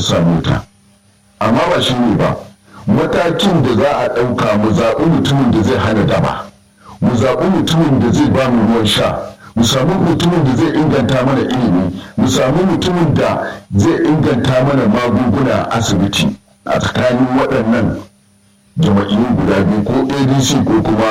sa mota amma ba shi ne ba matakin da za a ɗauka mu zaɓi mutumin da zai hana daba mu zaɓi mutumin da zai ba mu ruwan sha mu samu mutumin da zai inganta mana ilimi mu samu mutumin da zai inganta mana magunguna a asibiti a tsakanin waɗannan jama'iyyun guda biyu ko adc ko kuma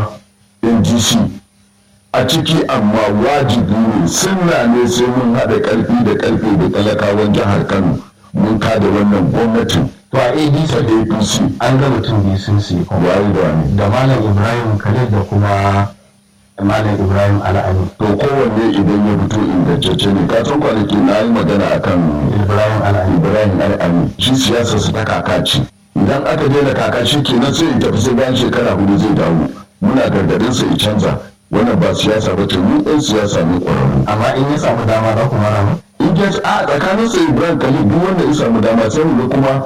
ndc a ciki amma wajibi ne sunna ne sai mun haɗa ƙarfi da ƙarfe da talakawan jihar kano mun kada wannan gwamnatin to a adc ta apc an ga mutum biyu sun siya kuma waye da wani da malam ibrahim khalil da kuma malam ibrahim al'ani to kowanne idan ya fito ingantacce ne ka san kwanaki na yi magana akan ibrahim al'ani ibrahim al'ami shi siyasar su ta kakaci idan aka daina kakaci kenan sai in tafi sai bayan shekara hudu zai dawo muna gargadin sa i canza wannan ba siyasa ba ce mu ɗan siyasa ne ƙwararru amma in ya samu dama za ku mara mu in ya a tsakanin sa ibrahim khalil duk wanda ya samu dama sai mu ga kuma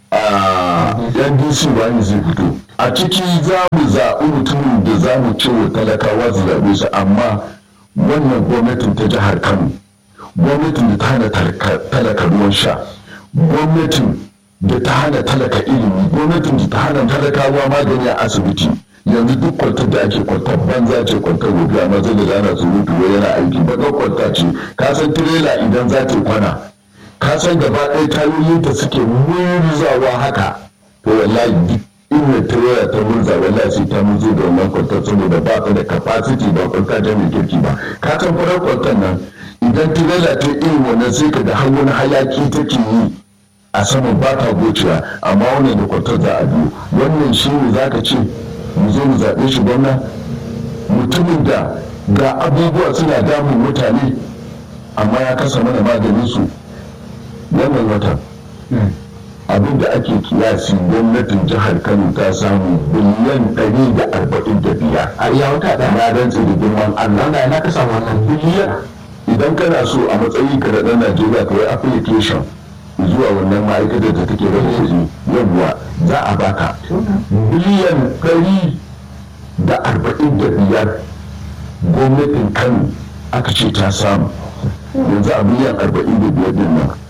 a ndc wani zai fito a ciki za mu zaɓi mutumin da za mu ce wa talakawa su zaɓe su amma wannan gwamnatin ta jihar kano gwamnatin da ta hana talaka ruwan sha gwamnatin da ta hana talaka ilimi gwamnatin da ta hana talakawa magani a asibiti yanzu duk kwantar da ake kwantar banza ce kwantar gobe amma zai da ana surutu wai yana aiki baƙar kwanta ce ka san tirela idan za ta kwana ka san gaba ɗaya tayoyin ta suke murzawa haka to wallahi duk inda tirela ta murza wallahi sai ta murzo da wannan kwantar saboda ba ta da capacity ba kwanta ta mai kirki ba ka san farar kwantar nan idan tirela ta irin wannan sai ka da har wani hayaki take yi a saman ba ta gocewa amma wannan da kwantar za a biyo wannan shi ne za ka ce mu zo mu zaɓe shi gwamna mutumin da ga abubuwa suna damun mutane amma ya kasa mana maganin su wannan watan abin da ake kiyasi gwamnatin jihar kano ta samu biliyan ɗari da arba'in da biyar a iya wata ɗaya na rantsi da girman allah wanda ina ka samu wannan biliyan idan kana so a matsayin ka da ɗan najeriya ka yi application zuwa wannan ma'aikatar da take raba kuɗi yawwa za a baka biliyan ɗari da arba'in da biyar gwamnatin kano aka ce ta samu yanzu a biliyan arba'in da biyar din nan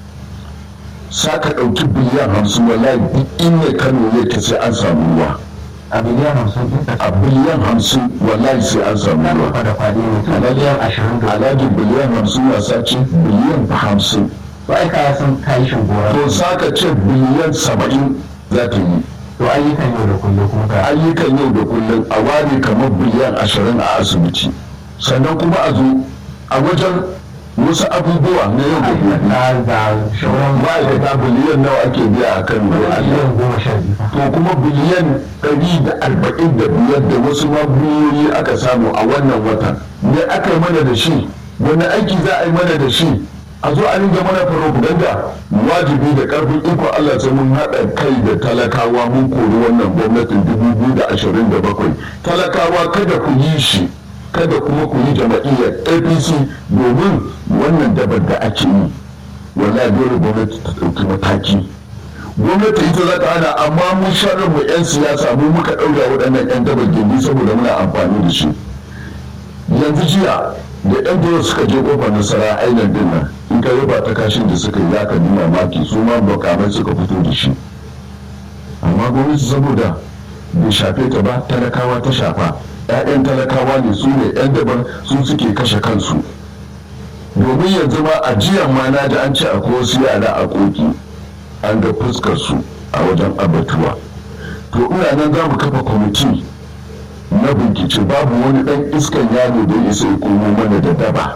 sa ka ɗauki biliyan hamsin wallahi duk inda kano ne ta sai an samu ruwa a biliyan hamsin ɗin a biliyan hamsin wallahi sai an samu ruwa ka da faɗi ne to biliyan ashirin da alhaji biliyan hamsin wasa ce biliyan hamsin to ai ka san ka yi shugora to sa ka ce biliyan saba'in za ta yi to ayyukan yau da kullum kuma ka ayyukan yau da kullum a ware kamar biliyan ashirin a asibiti sannan kuma a zo a wajen wasu abubuwa na yau da gobe ayyuka da shauran ma'aikata biliyan nawa ake biya a kan biliyan goma sha biyu to kuma biliyan ɗari da arba'in da biyar da wasu mabiyoyi aka samu a wannan watan me aka yi mana da shi wani aiki za a yi mana da shi a zo a ringa mana propaganda wajibi da karfin iko Allah sai mun haɗa kai da talakawa mun kori wannan gwamnatin 2027 talakawa kada ku yi shi kada kuma ku yi jama'iyyar apc domin wannan dabar da ake yi wallahi dole gwamnati ta ɗauki mataki gwamnati ita za ta hana amma mun sharar mu 'yan siyasa mu muka ɗaura waɗannan 'yan dabar gindi saboda muna amfani da shi yanzu jiya da 'yan dole suka je kofar nasara ainihin din nan in ka yaba ta kashin da suka yi za ka nuna maki su ma makamai suka fito da shi amma gwamnati saboda bai shafe ta ba talakawa ta shafa 'ya'yan talakawa ne su ne 'yan daban su suke kashe kansu domin yanzu ma a jiyan ma na ji an ce akwai wasu yara a koki an ga fuskar su a wajen abatuwa to ina nan za mu kafa kwamiti na bincike babu wani dan iskan yaro da ya sai komo mana da daba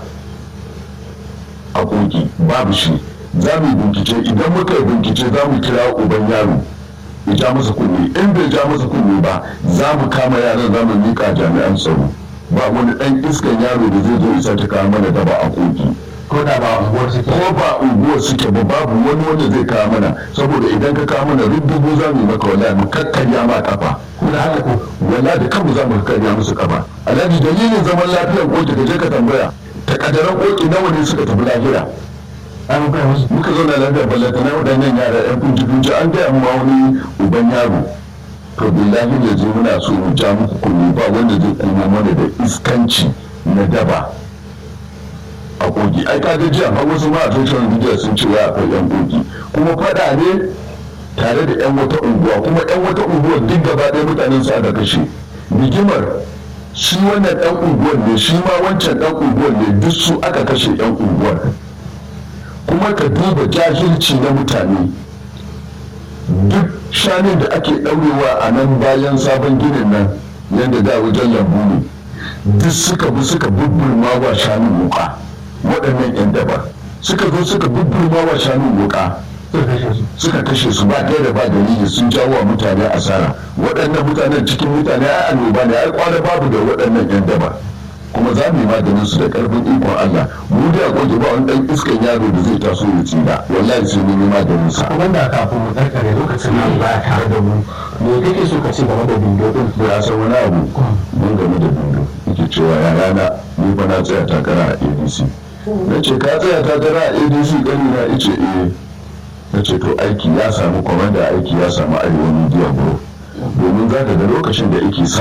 a koki babu shi za mu yi bincike idan muka yi bincike za mu kira uban yaro ya ja masa kunne in bai ja masa kunne ba za mu kama yaran za mu miƙa jami'an tsaro ba wani dan iskan yaro da zai zo isa ta kawo mana daba a koki ko da ba unguwar suke ko ba unguwar suke ba babu wani wanda zai kawo mana saboda idan ka kawo mana rubutu za mu yi maka wallahi mu kakkarya ma kafa da haka ko wallahi da kanmu za mu kakkarya musu kafa alhaji dalilin zaman lafiyar koki ka je ka tambaya ta kadaran koki nawa ne suka tafi lahira an bai musu muka zauna lafiya ballata na waɗannan yara yan kunci kunci an gaya mu ma wani uban yaro to billahi da je muna so mu ja muku kunne ba wanda zai kuma mana da iskanci na daba a kogi ai ka ga jiya har wasu ma a social media sun ce ya akwai yan kogi kuma fada ne tare da yan wata unguwa kuma yan wata unguwa duk gaba ɗaya mutanen su aka kashe rigimar shi wannan ɗan unguwar ne shi ma wancan ɗan unguwar ne duk su aka kashe yan unguwar kuma ka duba jahilci na mutane duk shanun da ake ɗaurewa a nan bayan sabon ginin nan yadda da wajen lambu ne duk suka bi suka bubburma wa shanun wuka waɗannan 'yan daba suka zo suka bubburma wa shanun wuka suka kashe su ba ɗaya da ba dalili sun jawo wa mutane asara waɗannan mutanen cikin mutane ai annoba ne ai kwana babu da waɗannan 'yan daba kuma za mu yi maganin su da karfin ikon Allah mu da goge ba wani dan iskan yaro da zai taso ya tsira wallahi sai mun yi maganin sa kuma da kafin mu karkare lokacin nan ba tare da mu me kake so ka ce game da bindo din da ya san wani abu mun game da bindo yake cewa ya rana ni fa na tsaya takara a ADC na ce ka tsaya takara a ADC gani na ice eh na ce to aiki ya samu kwamanda aiki ya samu arewa media group domin za ka ga lokacin da yake sa